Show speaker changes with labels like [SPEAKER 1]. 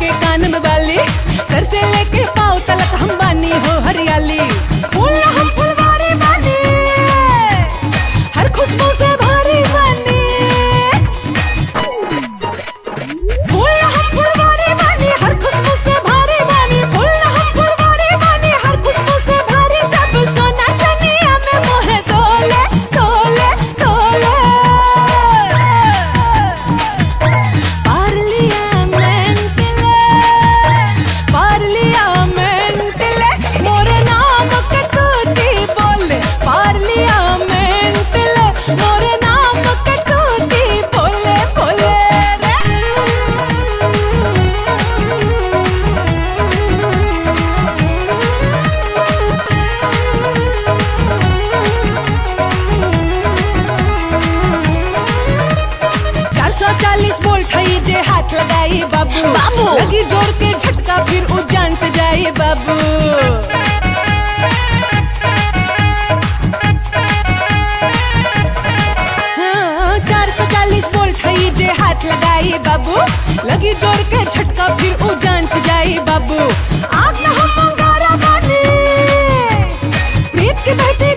[SPEAKER 1] के कान में बाली सर से लेके पाँव तलक हम बानी हो हरियाली फूल ना हम फुलवारी बानी हर खुशबू से भारी बानी फूल ना हम फुलवारी बानी हर खुशबू से भारी बानी फूल ना हम फुलवारी बानी हर खुशबू से भारी सब सोना चनिया में मोहे तोले तोले तोले Parliamentele, Parliamentele, मोरे नाम के तूती बोले Parliamentele, मोरे नाम के तूती बोले बोले रे चार सौ चालीस वोल्ट है जे हाथ लगाई बाबू
[SPEAKER 2] बाबू।
[SPEAKER 1] लगी जोर के झटका फिर उजान से जाए बाबू हाँ, चार सौ चालीस वोल्ट है जे हाथ लगाई बाबू लगी जोर के झटका फिर उजान से जाए बाबू आग न हम अंगारा बानी प्रीत की बेटी